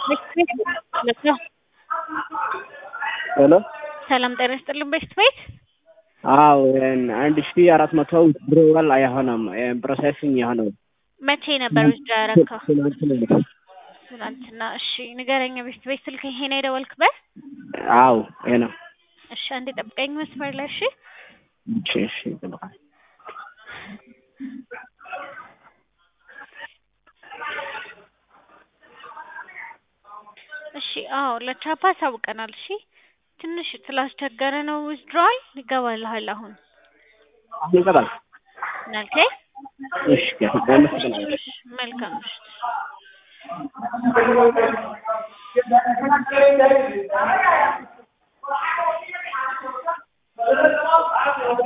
ሄሎ ሰላም ጤና ይስጥልን ቤስት ቤት አዎ አንድ ሺ አራት መቶ ብሮዋል አይሆንም ፕሮሴሲንግ የሆነው መቼ ነበር ውስጥ ያረካው? ትናንትና ትናንትና። እሺ ንገረኝ። ቤስት ቤት ስልክ ይሄ ነው የደወልክበት? አዎ ይሄ ነው። እሺ አንዴ ጠብቀኝ መስመር ላይ እሺ። እሺ እሺ ይጠብቃል። እሺ አዎ ለቻፓ አሳውቀናል። እሺ ትንሽ ስላስቸገረ ነው ዊዝድሮዋል ይገባልሃል አሁን አሁን ይቀጣል። ናልከኝ እሺ አመሰግናለሁ። መልካም ምሽት።